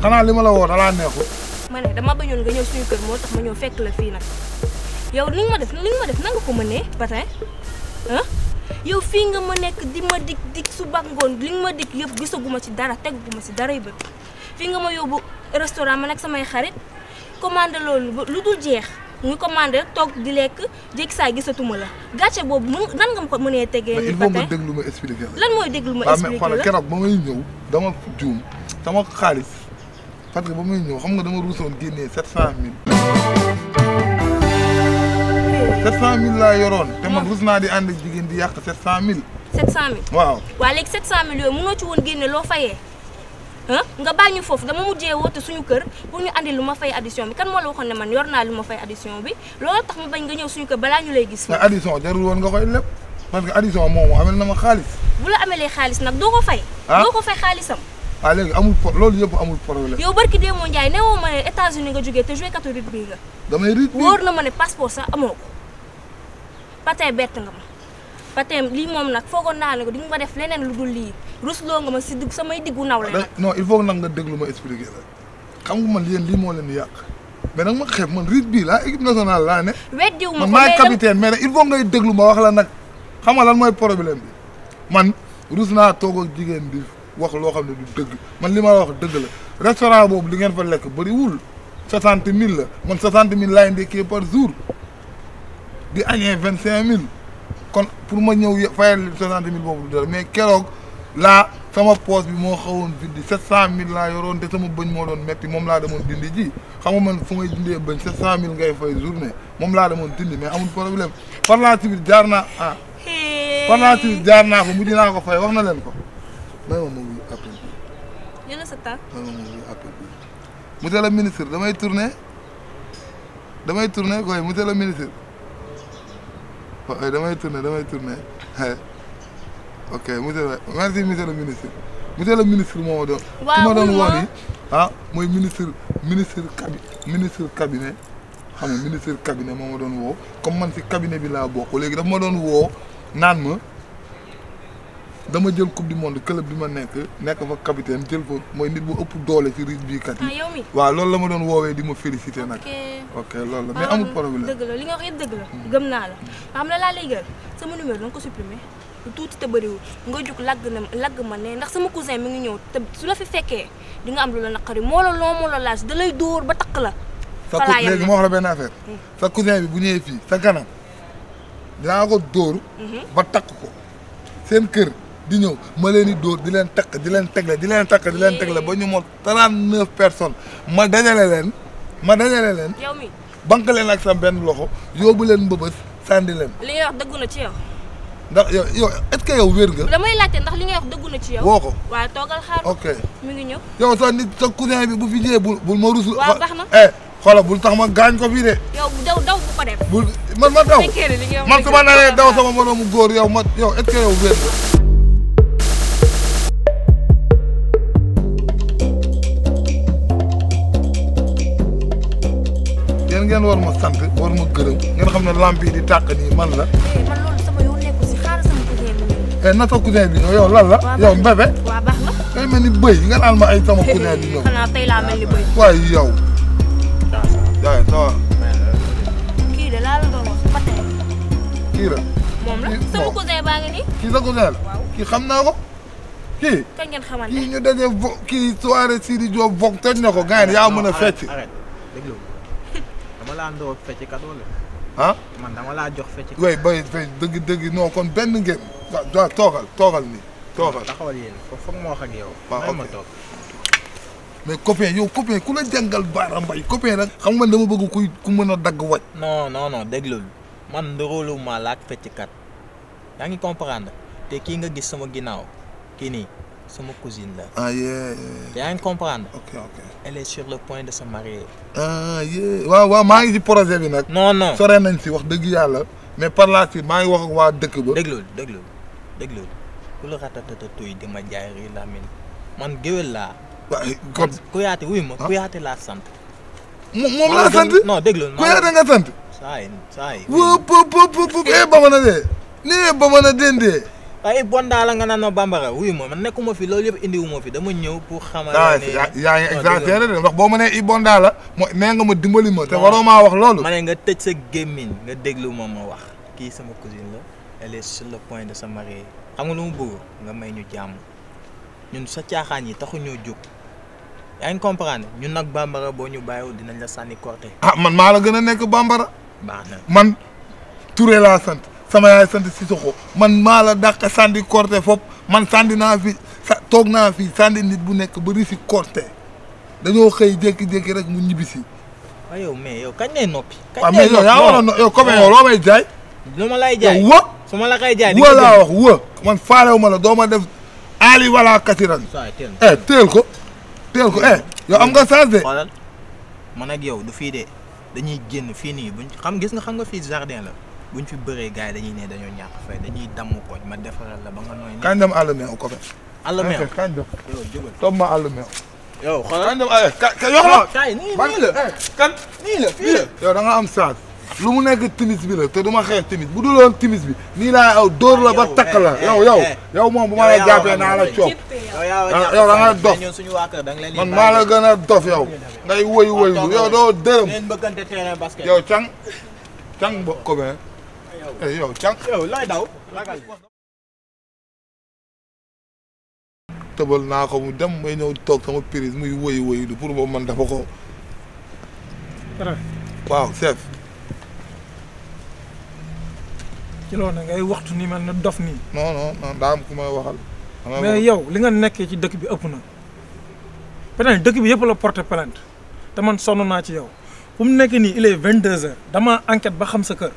xanaa li ma la woo dalaa neexul ma ne dama bañoon nga ñëw suñu kër moo tax ma ñëw fekk la fii nag yow li nga ma def li nga ma def nanga ko mënee Patin ah yow fii nga ma nekk di ma dig dig suba ak ngoon li nga ma dig yëpp gisaguma ci dara teguguma ci dara yu bët fii nga ma yóbbu restaurant ma nekk samay xarit commandé loolu ba lu dul jeex ñu commandé rek toog di lekk jékki saa gisatuma la gàcce boobu mun nan nga ma ko mënee tegee mais nii il faut nga Patin déglu ma expliquer la lan mooy déglu ma waaw mais expliqué xoolal la keroog ba may ñëw dama juum sama xaalis parce que ba may ñëw xam nga dama ruusoon génnee sept cent mille sept cent mille laa yoroon te man rus naa di ànd ak jigéen di yàq sept cent mille 700000 waaw waa léegi 700000 yooyu mënoo ci woon génne loo fayee ah nga bàyyi ñu foofu dama mujjee woote suñu kër pour ñu andi lu ma fay addition bi kan moo la waxoon ne man yor naa lu ma fay addition bi loolu tax ma bañ nga ñëw suñu kër balaa ñu lay gis. mais addition jarul woon nga koy lépp parce que addition moom moo amel na ma xaalis bu la amelee xaalis nag doo ko fay. Ah. doo ko fay xaalisam. waaw léegi amul pro loolu yëpp amul problème yow barki Démo Ndiaye ne woo ma ne États-Unis nga jógee te joué catholique bii nga. damay rit bi wóor na ma ne passeport sax amoo ko Patin bett nga ma Patin lii moom nag foogoon naa ne ko di nga ma def leneen lu dul lii rusloo nga ma si digg samay diggu nawle da- nag. non il faut nag nga déglu ma expliquer la xam nga man yéen lii moo leen di yàq mais nag ma xeeb man rit bii laa équipe nationale laa ne weddiwu ma man ko maay mais dama- capitaine mais nag il faut ngay déglu ma wax la nag xam nga lan mooy problème bi man rus naa toog ak jigéen di wax loo xam ne du dëgg man li ma la wax dëgg la restaurant boobu li ngeen fa lekk bëriwul soixante mille la man soixante mille laay ndekkee par jour di añee vingt cinq mille kon pour ma ñëw ye- fayal soixante mille boobu du dara mais keroog laa sama poche bi moo xawoon dindi sept cent mille laa yoroon te sama bëñ moo doon metti moom laa demoon dindi ji xam nga man fu may dindee bëñ sept cent mille ngay fay journée moom laa demoon dindi mais amul problème par la suite jaar naa ah par la suite jaar naa ko mujj naa ko fay wax na leen ko may ma ma wuyu appel bi jël sa temps may ma ma wuyu appel bi monsieur le ministre damay tourner damay tourner koy monsieur le ministre waaye damay tourner damay tourner ok monsieur le merci monsieur le ministre monsieur le ministre moo ma doon ki ma Waaw, doon wuyu woo ma. nii ah mooy ministre ministre cabi ministre cabinet xam nga ministre cabinet moo ma doon woo comme man si cabinet bi laa bokk léegi daf ma doon woo naan ma dama jël coupe du monde club bi ma nekk nekk fa capitaine jël fa mooy nit bu ëpp doole ci rugby kat ah yi yow mi waaw loolu la ma doon woowee di ma féliciter nag ok ok loolu la mais amul problème dëgg la li nga wax yëpp dëgg la gëm naa la xam la laa lay gël sama numéro da nga ko supprimer lu tuuti te bëriwul nga jug lagg na lagg ma ne ndax sama cousin mi ngi ñëw te su la fi fekkee di nga am lu la naqari moo la loo moo la laaj da lay dóor ba takk la sa falaa cou yem léegi ma wax la benn affaire sa cousin bi bu ñëwee fii sa kanam dinaa ko dóor ba takk ko seen kër di ñëw ma leen di dóor di leen takk di leen tegle di leen takk di leen tegle ba ñu mot trente neuf personnes ma dajale leen ma dajale leen yow mi banque leen ak sa benn loxo yóbbu leen mbëbës sànni leen li ngay wax dëggu na ci yow ndax yow yow est-ce que yow wér nga damay laajte ndax li ngay wax dëggu na ci yow woo ko waaye toogal xaar ko ok mi ngi ñëw yow sa nit sa cousin bi bu fi ñëwee bul bul ma rusul Waaw, baax na. eh xoolal bul tax ma gaañ ko fii de yow daw daw bu ko def bul man ma daw fekkee ne li ngay wax man dëgg su ma la, naree toogal daw xaar. sama moroomu góor yow ma yow est-ce que yow wér nga yéen ngeen war ma sant war ma gërëm ngeen xam ne lamp yi di tàq nii man la Eh, man loolu sama yoon nekku si xaaral sama cousin bi ñëw eh na sa cousin bi ñëw yow lan la Waa, yow baax na. mbébé waa baax na ngay mel ni bëy nga naan ma ay sama cousin bi ñëw xanaa tey laa mel ni bëy waaye yow jaay ça va kii de laa la doon wax ba tey kii la moom la Kii- sama bon. cousin baa ngi nii kii sa cousin la kii xam naa ko kii kañ ngeen xamante kii ñu daje vo kii soirée Sidi Diop vogue toj na ko gars yi yaa mën a fecc arrête déglu dama laa ndoo fecc kat wala ah man dama laa jox fecc way bay fay dëgg dëgg non kon benn ngeen waaw waaw toogal toogal nii toogal taxawal yéen foofu foog ma wax ak yow Waaw, may ma ok. toog mais copain yow copain ku la jàngal baara mbay copain nag xam nga dama bëgg kuy ku mën a dagg waj non non non déglul man ndoroolu ma laak fecckat yaa ngi comprendre te kii nga gis sama ginnaaw kii nii sama cousine la ah yee te yaa ngi comprendre ok ok elle est sur le point de se marier ah yee waaw waaw maa ngi ci projet bi nag non non sore nañ si wax dëgg yàlla mais par la suite maa ngi wax ak waa dëkk ba déglul déglul déglul ku la ratatata tuy di ma jaay ri lamine man géwél laa waaye kon kuyaate wuy ma Ah. kuyaate laa sant moom moom laa sant non déglul ku yaate nga sant saa yi saa yi wóop wóop wóop wóop eh ba mën a dee nee ba mën a dendee ay bondaa la nga naan ma bambara wuyu ma man nekkuma fi loolu yëpp indiwu ma fi dama ñëw pour xamal ah ne yaa yaa ngi non, exagéré de ndax boo ma nee Ibonda la mooy nee nga ma dimbali ma te waroo maa wax loolu. ma ne nga tëj sa gémmiñ nga déglu ma ma wax kii sama cousine la elle est sur le point de se marier xam nga lu mu bëgg nga may ñu jàmm ñun sa caaxaan yi taxu ñoo jóg yaa ngi comprendre ñun nag bambara boo ñu bàyyiwul dinañ la sànni korte ah man maa la gën a nekk bambara. baax na man Touré laa sant sama yaay sant Sissoko man maa la dàq sandi korte fop man sandi naa fi sa toog naa fi sandi nit bu nekk ba risi korte dañoo xëy jékki-jékki rek mu ñibbisi. waaw yow mais yow kañ lay noppi. kañ waaw lay mais yow yaa noppi? war a no yow comme yow loo may jaay. lu ma lay jaay yow wa su ma la koy jaay di wa nga laa jënd. wax wa man faalewu ma la doo ma def aali wala kasiran Saa yi teel na. eh teel ko teel ko eh yow am nga chance de xoolal man ak yow du fii de dañuy génn fii nii buñ xam gis nga xam nga fii jardin la buñ fi bëree gars yi dañuy ne dañoo ñàkk fay dañuy damm koñ ma defaral la ba nga nooy. kañ dem àll meew ko fe àll meew kañ dem yow jógal. toog ma àll meew yow xoolal. kañ dem eh ka ka yox la kaay nii ban nii la eh kan nii la fii la. yow da nga am chance lu mu nekk timis bi la te du ma xeex timis bu dul woon timis bi nii laa aw dóor la ba yow, takk la eh, yow eh, yow eh. yow moom bu ma Yow la yaa jàppee wax naa la ak coob yow yaa Ah, yow da nga dof. ñun suñu waa kër da nga leen di man bàyyi. maa la gën a dof yow ngay woy woy lu yow doo dërëm ngeen bëggante terrain basket. yow cang cang bo ko be eh yow cang yow looy daw. ragal. tëbal naa ko mu dem may ñëw toog sama prise muy woy woy lu pour boobu man dafa ko waaw chef ci loolu nag ngay waxtu ni mel ne dof nii non non non daa am ku may waxal Damay mais wax- yow li nga nekkee ci dëkk bi ëpp na peut-être dëkk bi yëpp la porté plainte te man sonn naa ci yow fu mu nekk nii il est vingt deux heures dama enquête ba xam sa kër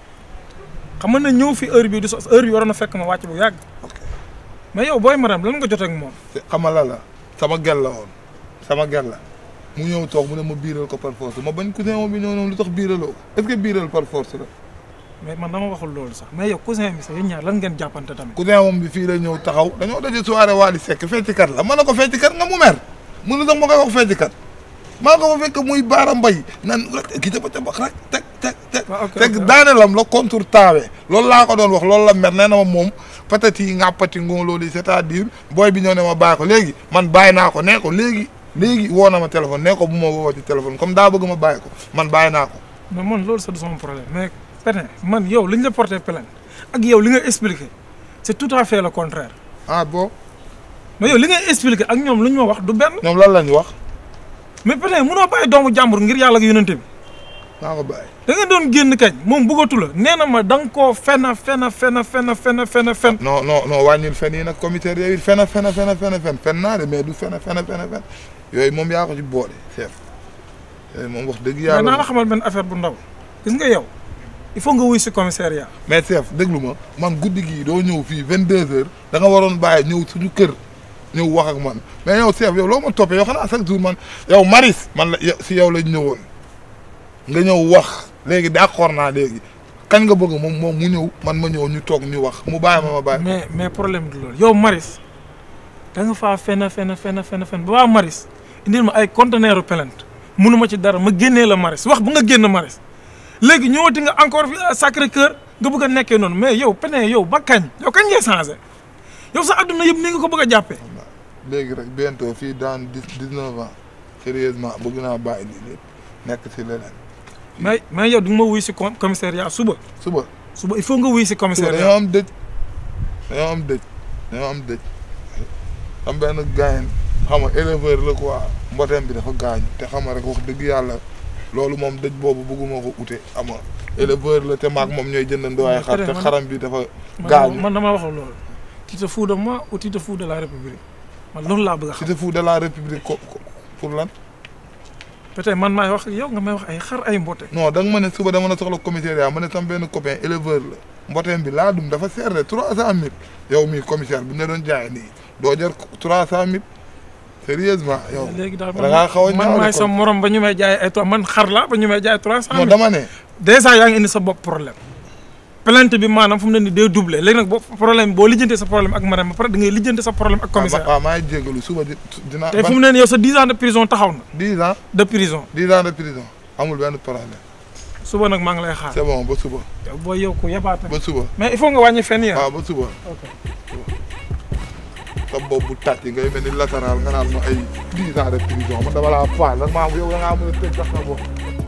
xam nga ne ñëw fi heure bi du so heure bi waroon na fekk ma wàcc bu yàgg Ok. mais yow booy maram lan nga jotee ak moom te xamala la sama gel la woon sama gel la mu ñëw toog mu ne ma biiral ko par force ma bañ cousin moom bi ñëw noonu lu tax biiraloo ko est-ce que biiral par force la mais man dama waxul loolu sax mais yow cousin bi sax yéen ñaar lan ngeen jàppante tamit cousin moom bi fii la ñëw taxaw dañoo daje soirée Wally Seck feccikat la ma ne ko feccikat nga mu mer mu ne sax ma koy wax feccikat maa ko fa fekk muy baara mbay nan ki ca ba ca bax rek teg teg teg waaw ok teg ok. daanelam la contour taawee loolu laa ko doon wax loolu la mer nee na ma moom patati yi ngàppati ngóolóoli c'est-à-dire booy bi ñëw ne ma bàyyi ko léegi man bàyyi naa ko nee ko léegi léegi woo na ma téléphone nee ko bu ma woo ci téléphone comme daa bëgg ma bàyyi ko man bàyyi naa ko mais man loolu sax du sama problème mais peut-être man yow li ñu la porté plainte ak yow li nga expliqué c'est tout à fait le contraire ah bon mais yow li ngay expliqué ak ñoom lu ñu ma wax du benn ñoom lan lañu wax mais peut-être mënoo bàyyi doomu jàmbur ngir yàlla ak yonente bi maa ko bàyyi da nga doon génn kañ moom bëggatu la nee na ma da nga koo fen fen fen fen fen fen fen non non non wàññil fen yi nag commissaire yooyu fen fen fen fen fen fen naa de mais du fen fen fen fen yooyu moom yaa ko ci boole chef yooyu moom wax dëgg mais naa la yàlla xamal benn affaire bu ndaw gis nga yow il faut nga wuy si commissariat mais chef déglu ma man guddi gii doo ñëw fii vingt deux heures da nga waroon bàyyi ñëw suñu kër ñëw wax ak man mais yow chef yow loo ma toppee yow xanaa chaque jour man yow Maris man la yow si yow lañ ñëwoon nga ñëw wax léegi d'accord naa léegi kañ nga bëgg moom moom mu ñëw man ma ñëw ñu toog ñu wax mu bàyyi ma ma bàyyi mais mais problème du loolu yow Maris da nga faa fen fen fen fen fen ba waa Maris indil ma ay conteneur plainte munu ma ci dara ma génnee la Maris wax bu nga génn Maris léegi ñëwati nga encore fi à Sacré-Cœur nga bëgg a nekkee noonu mais yow pene yow ba kañ yow kañ ngay changé yow sa adduna yëpp ni nga ko bëgg a jàppee léegi rek bientôt fii dans dix dix neuf ans sérieusement bëgg naa bàyyi lii lépp nekk si leneen mais mais yow di nga ma wuy si com- commissariat suba suba suba il faut nga wuy si suba dañoo commissariat am dëj dañoo am dëj dañoo am dëj am benn gaayen xam nga éleveur la quoi mboteem bi dafa gaañu te xam nga rek wax dëgg yàlla loolu moom dëj boobu bëgguma ko ute xam nga éleveur la te maag moom ñooy jëndandoo ay xar te man- xaram bi dafa man gaañu man dama waxul loolu tu te fous de moi ou tu te fous de la république man loolu laa bëgg a ci xam te fou de la république ko ko- pour lan peut-être man maay wax ak yow nga may wax ay xar ay mbote non da nga ma ne suba dama la soxla commissariat ma ne sama benn copain éleveur la mboteem bi laa dum dafa seer de trois cent mille yow mii commissaire bu ñu la doon jaay nii doo jar trois cent mille sérieusement yow léegi daal da ngaa xaw a man ñaaw maay de sa kon. morom ba ñu may jaay ay trois man xar la ba ñu may jaay trois cent non mille dama ne dèjà yaa ngi indi sa bopp problème plainte bi maanaam fu mu ne nii day doublé léegi nag boo problème boo lijjantee sa problème ak madame ba pare da ngay lijjante sa problème ak commissaire waaw maa ngi jégalu suba di dinaa te fu mu ne nii yow sa dix ans de prison taxaw na dix ans de prison dix ans de prison amul benn problème suba nag maa ngi lay xaar c'est bon ba suba yow booy yow ko yebaate ba suba mais il faut nga wàññi fenn ya waaw ba suba sa bopp bu tàcc ngay mel ni latéral nga naan ma ay dix ans de prison man dama laa faal lan maa yow da ngaa mën a tëj sax sa bopp